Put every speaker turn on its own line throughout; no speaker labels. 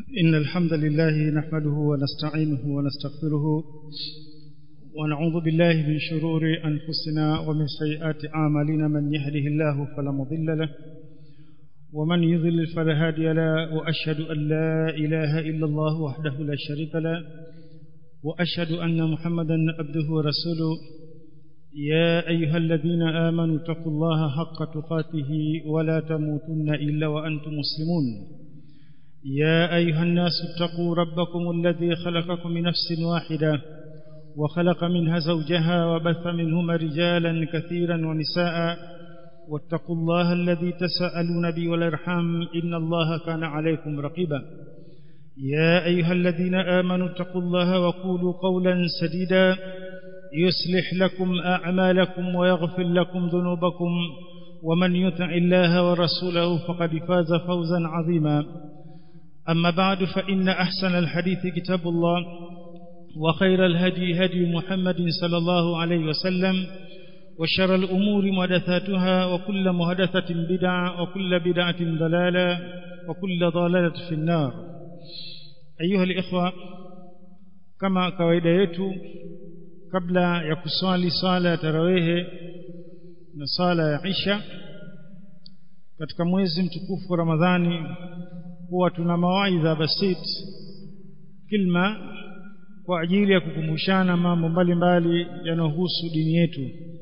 إن الحمد لله نحمده ونستعينه ونستغفره ونعوذ بالله من شرور أنفسنا ومن سيئات أعمالنا من يهده الله فلا مضل له ومن يضلل فلا هادي له وأشهد أن لا إله إلا الله وحده لا شريك له وأشهد أن محمدا عبده ورسوله يا أيها الذين آمنوا اتقوا الله حق تقاته ولا تموتن إلا وأنتم مسلمون يا أيها الناس اتقوا ربكم الذي خلقكم من نفس واحدة وخلق منها زوجها وبث منهما رجالا كثيرا ونساء واتقوا الله الذي تساءلون به والارحام إن الله كان عليكم رقيبا يا أيها الذين آمنوا اتقوا الله وقولوا قولا سديدا يصلح لكم أعمالكم ويغفر لكم ذنوبكم ومن يطع الله ورسوله فقد فاز فوزا عظيما أما بعد فإن أحسن الحديث كتاب الله وخير الهدي هدي محمد صلى الله عليه وسلم وشر الأمور محدثاتها وكل محدثة بدعة وكل بدعة ضلالة وكل ضلالة في النار أيها الإخوة كما kawaida yetu kabla ya kuswali swala ya tarawehe na swala ya isha katika mwezi mtukufu wa Ramadhani huwa tuna mawaidha basit kilma kwa ajili ya kukumbushana mambo mbalimbali yanayohusu dini yetu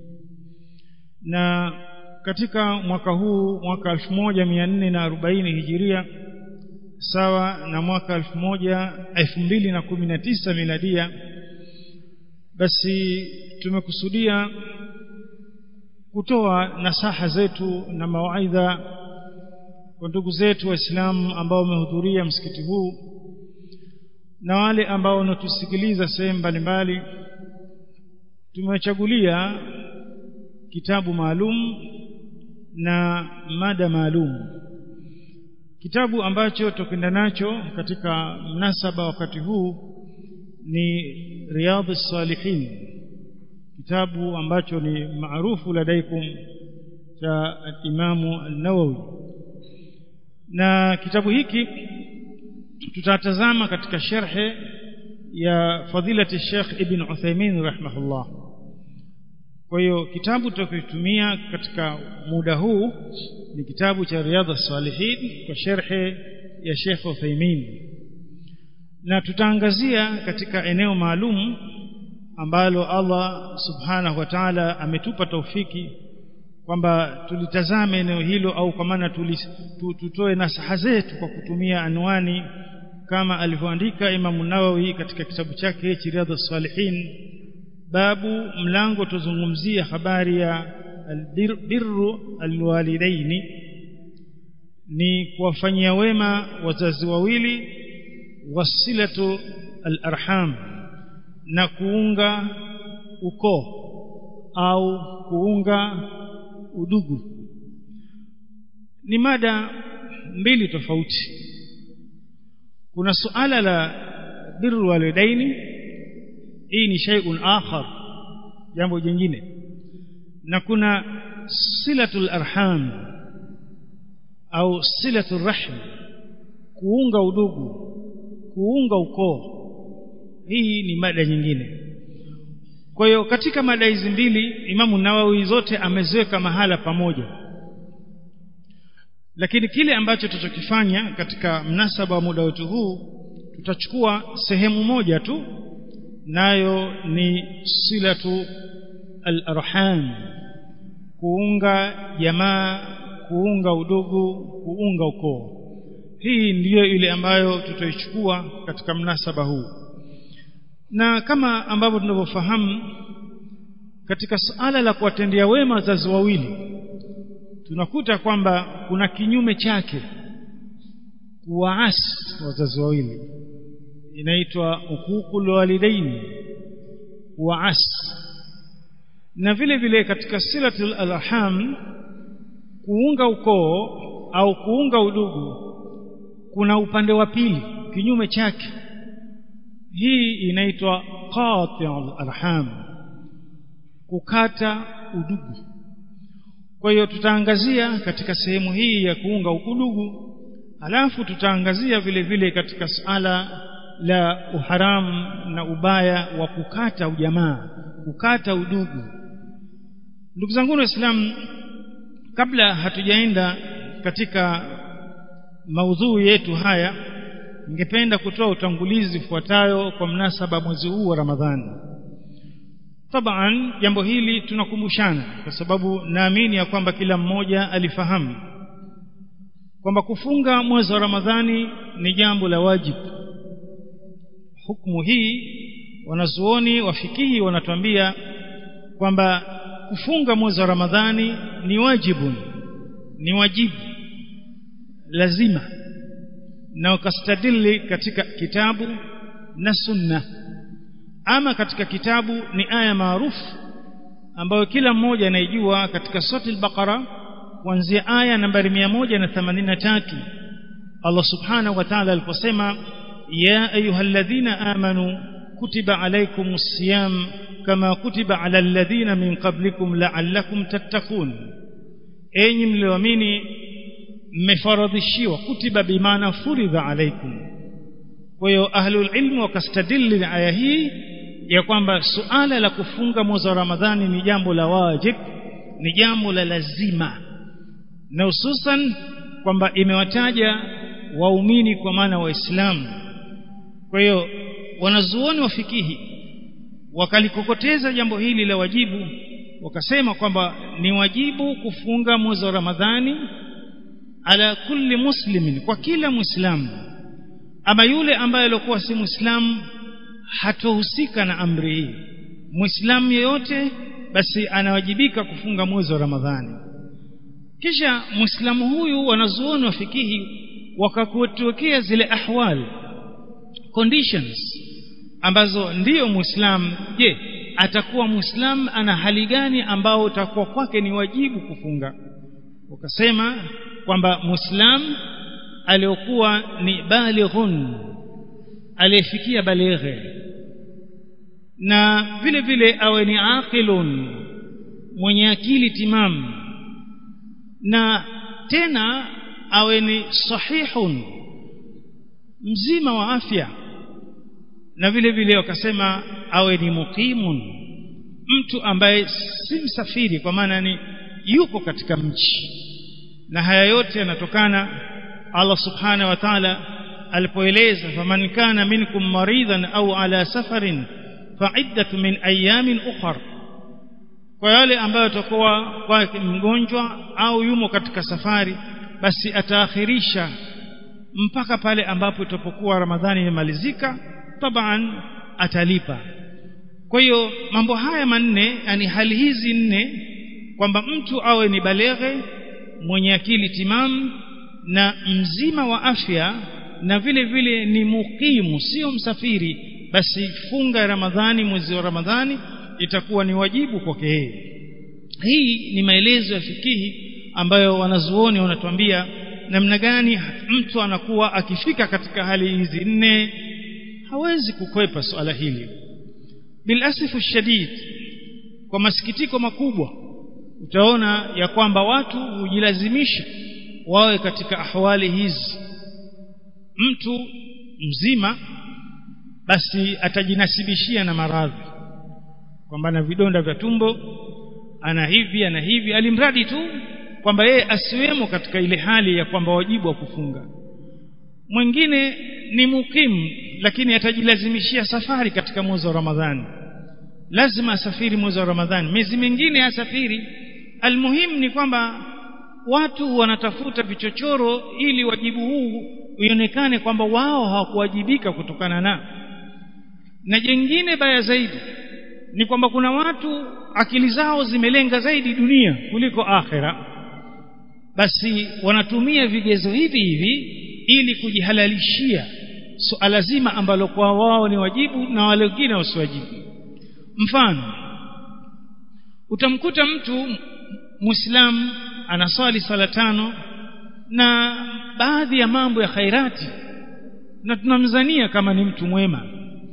na katika mwaka huu mwaka 1440 hijiria sawa na mwaka 2019 miladia basi tumekusudia kutoa nasaha zetu na mawaidha kwa ndugu zetu waislamu ambao wamehudhuria msikiti huu na wale ambao wanatusikiliza sehemu mbalimbali tumewachagulia kitabu maalum na mada maalum kitabu ambacho tutakwenda nacho katika mnasaba wakati huu ni riyadhus salihin kitabu ambacho ni maarufu ladaikum cha imamu an-nawawi na kitabu hiki tutatazama katika sharhe ya fadilati Sheikh Ibn Uthaymeen rahimahullah kwa hiyo kitabu tutakitumia katika muda huu ni kitabu cha Riyadhus Salihin kwa sharhe ya Sheikh Uthaymeen na tutaangazia katika eneo maalum ambalo Allah subhanahu wa ta'ala ametupa taufiki kwamba tulitazame eneo hilo au kwa maana tutoe nasaha zetu kwa kutumia anwani kama alivyoandika Imam Nawawi katika kitabu chake Riyadhus Salihin babu mlango tuzungumzia habari ya albirru alwalidaini ni kuwafanyia wema wazazi wawili wasilatu alarham na kuunga ukoo au kuunga udugu ni mada mbili tofauti kuna suala la birru walidaini hii ni shay'un akhar jambo jingine na kuna silatul arham au silatul rahm kuunga udugu kuunga ukoo hii ni mada nyingine kwa hiyo katika mada hizi mbili Imamu Nawawi zote ameziweka mahala pamoja lakini kile ambacho tutachokifanya katika mnasaba wa muda wetu huu tutachukua sehemu moja tu nayo ni silatu al-arham kuunga jamaa kuunga udugu kuunga ukoo hii ndiyo ile ambayo tutaichukua katika mnasaba huu na kama ambavyo tunavyofahamu katika suala la kuwatendea wema wazazi wawili tunakuta kwamba kuna kinyume chake kuwaasi wazazi wawili inaitwa hukukul walidaini kuwaasi na vile vile katika silatul arham kuunga ukoo au kuunga udugu kuna upande wa pili kinyume chake hii inaitwa qati'ul arham kukata udugu kwa hiyo tutaangazia katika sehemu hii ya kuunga udugu alafu tutaangazia vile vile katika suala la uharamu na ubaya wa kukata ujamaa kukata udugu ndugu zangu waislamu kabla hatujaenda katika maudhui yetu haya ningependa kutoa utangulizi ufuatayo kwa mnasaba mwezi huu wa Ramadhani taban jambo hili tunakumbushana kwa sababu naamini ya kwamba kila mmoja alifahamu kwamba kufunga mwezi wa Ramadhani ni jambo la wajibu hukumu hii wanazuoni wafikihi wanatuambia kwamba kufunga mwezi wa Ramadhani ni wajibu ni wajibu lazima na ukastadili katika kitabu na sunna ama katika kitabu ni aya maarufu ambayo kila mmoja anaijua katika sura al-Baqara kuanzia aya nambari 183 Allah subhanahu wa ta'ala aliposema ya ayyuhalladhina amanu kutiba alaykumus siyam kama kutiba ala alladhina min qablikum la'allakum tattaqun enyi mlioamini mmefaradhishiwa kutiba bimaana furidha alaykum kwa hiyo ahlul ilmu wakastadili na aya hii ya kwamba suala la kufunga mwezi wa Ramadhani ni jambo la wajib ni jambo la lazima na hususan kwamba imewataja waumini kwa maana waislamu kwa hiyo wanazuoni wa fikihi wakalikokoteza jambo hili la wajibu wakasema kwamba ni wajibu kufunga mwezi wa Ramadhani ala kulli muslimin kwa kila muislamu ama yule ambaye alikuwa si muislamu hatohusika na amri hii muislamu yeyote basi anawajibika kufunga mwezi wa Ramadhani kisha muislamu huyu wanazuoni wa fikihi wakakutuwekea zile ahwal conditions ambazo ndiyo muislamu je atakuwa muislamu ana hali gani ambao utakuwa kwake ni wajibu kufunga wakasema kwamba muislamu aliyokuwa ni balighun aliyefikia balighe na vile vile awe ni aqilun mwenye akili timamu na tena awe ni sahihun mzima wa afya na vile vile wakasema awe ni muqimun mtu ambaye si msafiri kwa maana ni yuko katika mji na haya yote yanatokana Allah subhanahu wa ta'ala alipoeleza faman kana minkum maridan au ala safarin fa'iddat min ayamin ukhra kwa yale ambayo atakuwa kwake mgonjwa au yumo katika safari basi ataakhirisha mpaka pale ambapo itapokuwa Ramadhani imemalizika taban atalipa kwa hiyo mambo haya manne yani hali hizi nne kwamba mtu awe ni baleghe mwenye akili timamu na mzima wa afya na vile vile ni mukimu sio msafiri basi funga Ramadhani mwezi wa Ramadhani itakuwa ni wajibu kwake yeye hii ni maelezo ya fikihi ambayo wanazuoni wanatuambia namna gani mtu anakuwa akifika katika hali hizi nne hawezi kukwepa swala hili bilasifu shadid kwa masikitiko makubwa utaona ya kwamba watu hujilazimisha wawe katika ahwali hizi mtu mzima basi atajinasibishia na maradhi kwamba ana vidonda vya tumbo ana hivi ana hivi alimradi tu kwamba yeye asiwemo katika ile hali ya kwamba wajibu wa kufunga mwingine ni mukimu lakini atajilazimishia safari katika mwezi wa Ramadhani lazima asafiri mwezi wa Ramadhani miezi mingine asafiri almuhimu ni kwamba watu wanatafuta vichochoro ili wajibu huu uionekane kwamba wao hawakuwajibika kutokana na na jengine baya zaidi ni kwamba kuna watu akili zao zimelenga zaidi dunia kuliko akhera basi wanatumia vigezo hivi hivi ili kujihalalishia suala so, zima ambalo kwa wao ni wajibu na wale wengine wasiwajibu mfano utamkuta mtu muislamu anaswali sala tano na baadhi ya mambo ya khairati na tunamzania kama ni mtu mwema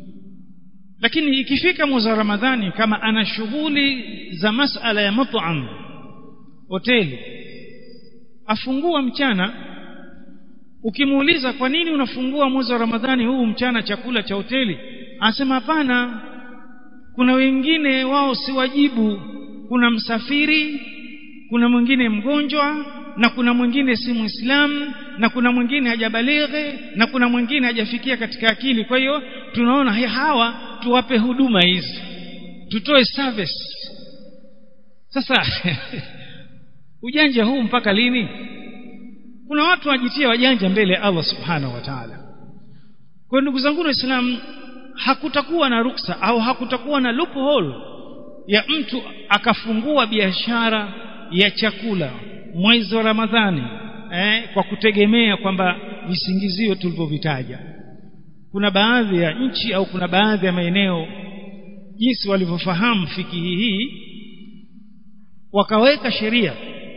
lakini ikifika mwezi wa Ramadhani kama ana shughuli za masala ya mut'am hoteli afungua mchana ukimuuliza kwa nini unafungua mwezi wa Ramadhani huu mchana chakula cha hoteli anasema hapana kuna wengine wao si wajibu kuna msafiri kuna mwingine mgonjwa na kuna mwingine si muislamu na kuna mwingine hajabalighi na kuna mwingine hajafikia katika akili kwa hiyo tunaona hawa tuwape huduma hizi tutoe service sasa ujanja huu mpaka lini kuna watu wajitia wajanja mbele ya Allah subhanahu wa ta'ala kwa ndugu zangu waislamu hakutakuwa na ruksa au hakutakuwa na loophole ya mtu akafungua biashara ya chakula mwezi wa Ramadhani eh, kwa kutegemea kwamba visingizio tulivyovitaja kuna baadhi ya nchi au kuna baadhi ya maeneo jinsi walivyofahamu fikihi hii wakaweka sheria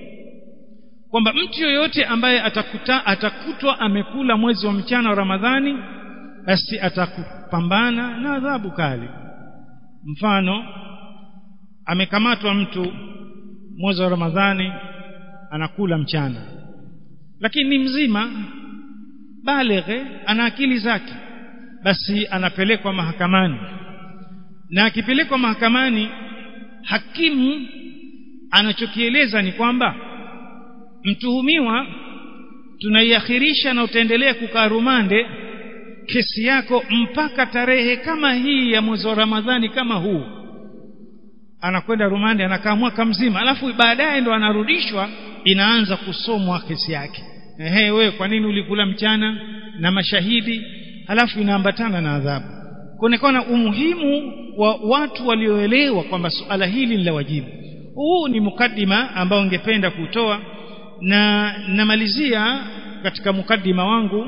kwamba mtu yoyote ambaye atakuta atakutwa amekula mwezi wa mchana wa Ramadhani basi atakupambana na adhabu kali mfano amekamatwa mtu mwezi wa Ramadhani anakula mchana lakini ni mzima balighe ana akili zake basi anapelekwa mahakamani na akipelekwa mahakamani hakimu anachokieleza ni kwamba mtuhumiwa tunaiakhirisha na utaendelea kukaa rumande kesi yako mpaka tarehe kama hii ya mwezi wa Ramadhani kama huu anakwenda rumande anakaa mwaka mzima alafu baadaye ndo anarudishwa inaanza kusomwa kesi yake ehe wewe kwa nini ulikula mchana na mashahidi halafu inaambatana na adhabu kuonekana umuhimu wa watu walioelewa kwamba suala hili ni la wajibu huu ni mukaddima ambao ningependa kutoa na namalizia katika mukaddima wangu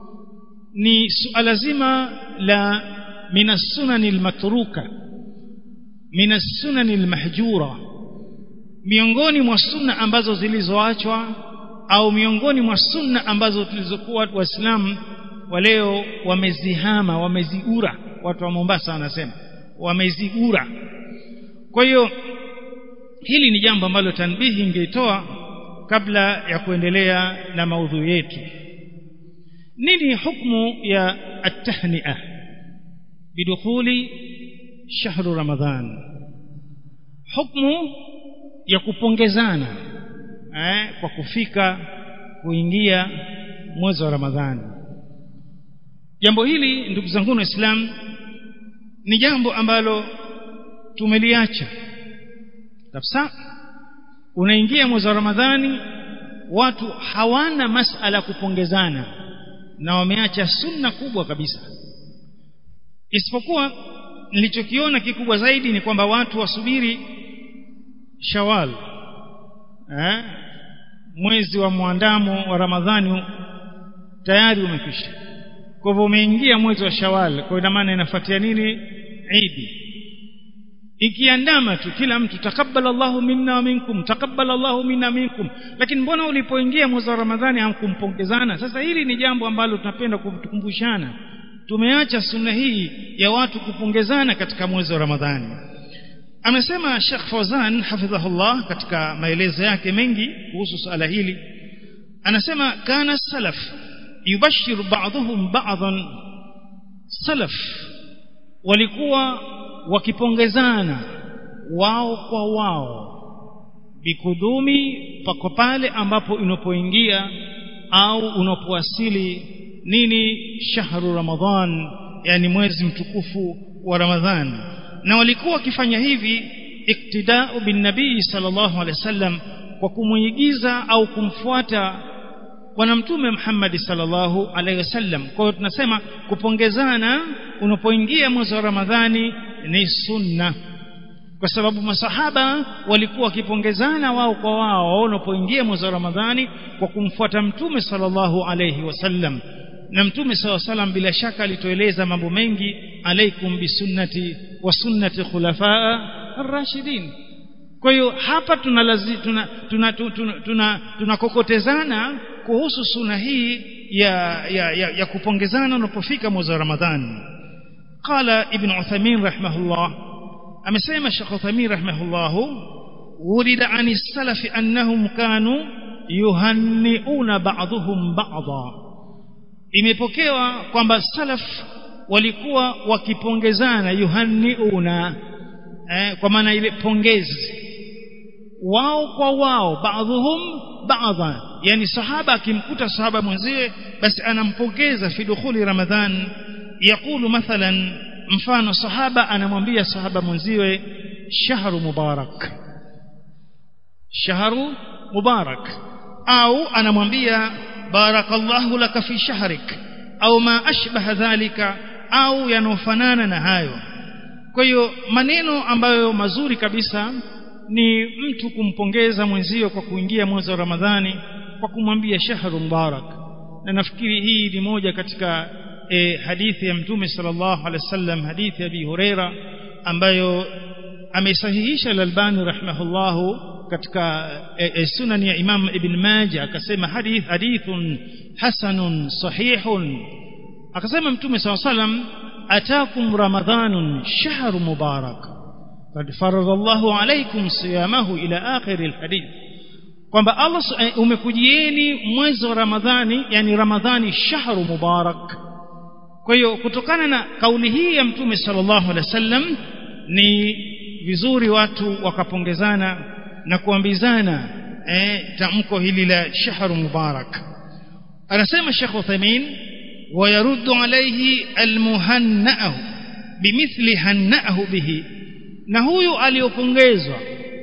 ni suala zima la minasunani almatruka minasunani almahjura miongoni mwa sunna ambazo zilizoachwa au miongoni mwa sunna ambazo tulizokuwa waislamu wa leo wamezihama wamezigura watu wa Mombasa wanasema wamezigura kwa hiyo hili ni jambo ambalo tanbihi ingeitoa kabla ya kuendelea na maudhui yetu nini hukumu ya at-tahni'ah bidukhuli shahru ramadhan hukumu ya kupongezana eh, kwa kufika kuingia mwezi wa ramadhani jambo hili ndugu zangu waislamu ni jambo ambalo tumeliacha kabisa unaingia mwezi wa ramadhani watu hawana masala kupongezana na wameacha sunna kubwa kabisa isipokuwa nilichokiona kikubwa zaidi ni kwamba watu wasubiri shawal eh? mwezi wa mwandamo wa ramadhani tayari umekwisha kwa hivyo umeingia mwezi wa shawal kwa ina maana inafuatia nini idi ikiandama tu kila mtu takabbala Allahu minna wa minkum takabbala Allahu minna minkum lakini mbona ulipoingia mwezi wa Ramadhani hamkumpongezana sasa hili ni jambo ambalo tunapenda kukumbushana tumeacha sunna hii ya watu kupongezana katika mwezi wa Ramadhani amesema Sheikh Fawzan hafidhahullah katika maelezo yake mengi kuhusu swala hili anasema kana salaf yubashiru ba'dhum ba'dhan salaf walikuwa wakipongezana wao kwa wao bikudumi pako pale ambapo unapoingia au unapowasili nini shahru ramadhan yani mwezi mtukufu wa ramadhan na walikuwa wakifanya hivi iktidau bin nabii sallallahu alaihi wasallam kwa kumuigiza au kumfuata bwana mtume Muhammad sallallahu alaihi wasallam kwa hiyo tunasema kupongezana unapoingia mwezi wa ramadhani ni sunna kwa sababu masahaba walikuwa wakipongezana wao kwa wao wanapoingia mwezi wa Ramadhani kwa kumfuata mtume sallallahu alayhi wasallam na mtume sallallahu alayhi wasallam bila shaka alitueleza mambo mengi alaikum bisunnati wa sunnati khulafaa ar-rashidin kwa hiyo hapa tunalazi tuna tuna tunakokotezana tuna, tuna, tuna kuhusu sunna hii ya ya, ya, ya kupongezana unapofika mwezi wa Ramadhani قال ابن عثيمين رحمه الله أمسيما الشيخ عثيمين رحمه الله ولد عن السلف أنهم كانوا يهنئون بعضهم بعضا imepokewa kwamba salaf walikuwa wakipongezana yuhanniuna eh, kwa maana ile pongezi wao kwa wao baadhuhum baadha yani sahaba akimkuta sahaba mwenziwe basi anampongeza fi dukhuli ramadhan yakulu mathalan mfano sahaba anamwambia sahaba mwenziwe shahru mubarak shahru mubarak au anamwambia barakallahu laka fi shahrik au ma ashbaha dhalika au yanofanana na hayo kwa hiyo maneno ambayo mazuri kabisa ni mtu kumpongeza mwenzio kwa kuingia mwezi wa Ramadhani kwa kumwambia shahru mubarak na nafikiri hii ni moja katika e, hadithi ya mtume sallallahu alaihi wasallam hadithi ya Abi Huraira ambayo amesahihisha al-Albani rahimahullahu katika e, e, sunan ya Imam Ibn Majah akasema hadith hadithun hasanun sahihun akasema mtume sallallahu alaihi wasallam atakum ramadhanun shahru mubarak قد فرض الله عليكم صيامه إلى آخر الحديث kwamba Allah umekujieni mwezi wa Ramadhani yani Ramadhani shahru mubarak kwa hiyo kutokana na kauli hii ya mtume sallallahu alaihi wasallam ni vizuri watu wakapongezana na kuambizana eh, tamko hili la shahru mubarak anasema Sheikh Uthaymeen wayaruddu alayhi almuhanna'u bimithli hanna'ahu bihi na huyu aliyopongezwa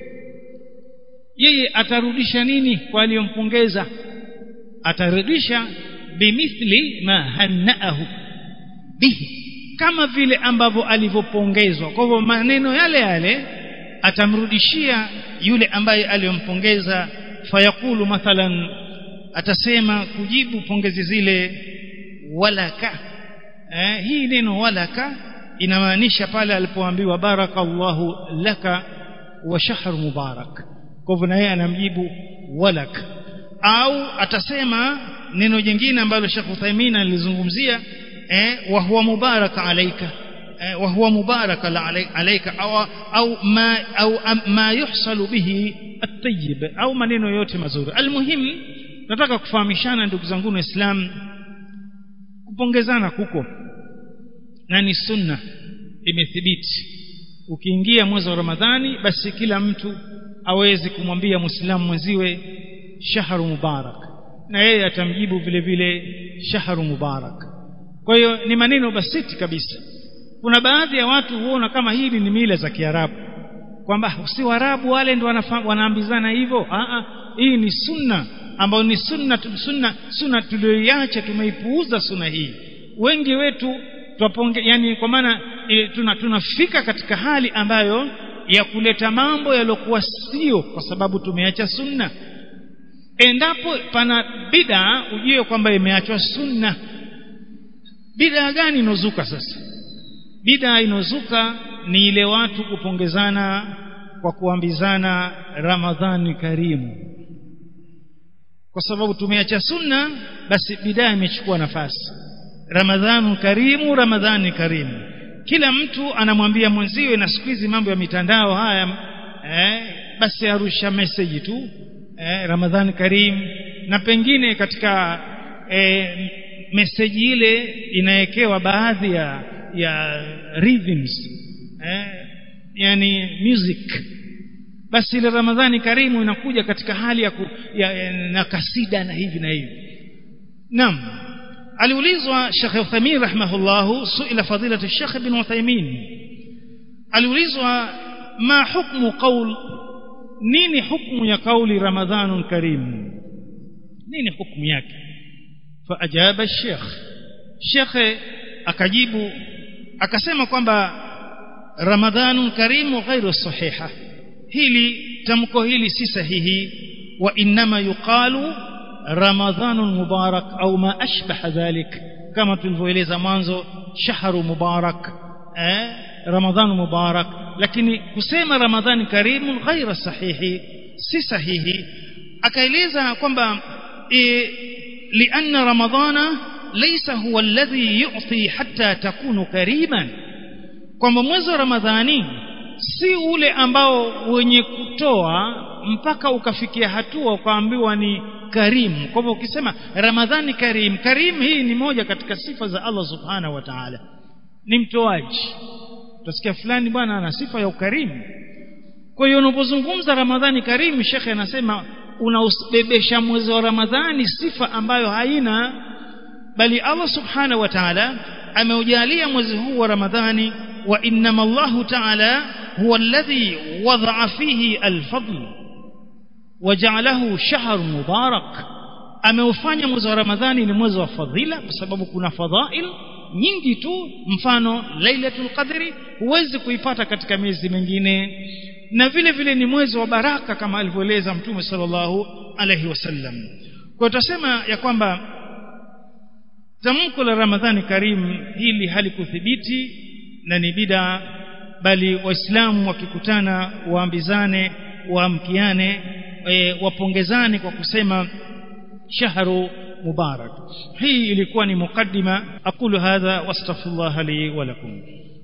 yeye atarudisha nini kwa aliyompongeza atarudisha bimithli ma hannaahu bihi kama vile ambavyo alivyopongezwa kwa hivyo maneno yale yale atamrudishia yule ambaye aliyompongeza fayakulu mathalan atasema kujibu pongezi zile walaka eh, hii neno walaka inamaanisha pale alipoambiwa barakallahu laka wa shahr mubarak kwa hivyo na yeye anamjibu walak au atasema neno jingine ambalo Sheikh Uthaymeen alizungumzia eh wa huwa mubarak alayka eh, wa huwa mubarak alayka au au ma au ma yuhsalu bihi at-tayyib au maneno yote mazuri almuhim nataka kufahamishana ndugu zangu waislamu kupongezana kuko na ni sunna imethibiti ukiingia mwezi wa ramadhani basi kila mtu awezi kumwambia muislamu mwenziwe shahru mubarak na yeye atamjibu vile vile shahru mubarak kwa hiyo ni maneno basiti kabisa kuna baadhi ya watu huona kama hili ni mila za kiarabu kwamba si warabu wale ndio wanaambizana hivyo hii ni sunna ambayo ni sunna sunna sunna tuliyoiacha tumeipuuza sunna hii wengi wetu twaponge yani kwa maana e, tuna, tunafika katika hali ambayo ya kuleta mambo yaliokuwa sio kwa sababu tumeacha sunna endapo pana bida ujue kwamba imeachwa sunna bida gani inozuka sasa bida inozuka ni ile watu kupongezana kwa kuambizana ramadhani karimu kwa sababu tumeacha sunna basi bidaa imechukua nafasi ramadhanu karimu ramadhani karimu kila mtu anamwambia mwenziwe na siku hizi mambo ya mitandao haya eh, basi arusha message tu eh, ramadhani karimu na pengine katika eh, message ile inawekewa baadhi ya ya rhythms eh, yani music basi ile ramadhani karimu inakuja katika hali ya, ku, ya, ya na kasida na hivi na hivi naam aliulizwa Sheikh Uthaymeen rahimahullah suila fadilatu Sheikh Ibn Uthaymeen aliulizwa ma hukmu qaul nini hukmu ya kauli ramadhanun karim nini hukmu yake faajaba Sheikh Sheikh akajibu akasema kwamba ramadhanun karim ghairu sahiha hili tamko hili si sahihi wa inma yuqalu ramadhanun mubarak au ma ashbaha dhalik kama tulivyoeleza mwanzo shahru mubarak eh ramadhan mubarak lakini kusema ramadhani karimun ghaira sahihi si sahihi akaeleza kwamba e, lianna ramadhana laysa huwa alladhi yu'ti hatta takunu kariman kwamba mwezi wa ramadhani si ule ambao wenye kutoa mpaka ukafikia hatua ukaambiwa ni karimu kwa hivyo ukisema ramadhani karim karim hii ni moja katika sifa za Allah subhanahu wa ta'ala ni mtoaji utasikia fulani bwana ana sifa ya ukarimu kwa hiyo unapozungumza ramadhani karim shekhe anasema unausbebesha mwezi wa ramadhani sifa ambayo haina bali Allah subhanahu wa ta'ala ameujalia mwezi huu wa ramadhani wa innama Allah ta'ala huwa alladhi wada'a fihi al-fadl waja'alahu shahr mubarak ameufanya mwezi wa ramadhani ni mwezi wa fadhila kwa sababu kuna fadhail nyingi tu mfano lailatul qadri huwezi kuipata katika miezi mingine na vile vile ni mwezi wa baraka kama alivyoeleza mtume sallallahu alaihi wasallam kwa tutasema ya kwamba tamko la ramadhani karim hili halikuthibiti na ni bida bali waislamu wakikutana waambizane waamkiane e, wapongezane kwa kusema shahru mubarak hii ilikuwa ni mukaddima aqulu hadha wastaghfirullah li wa lakum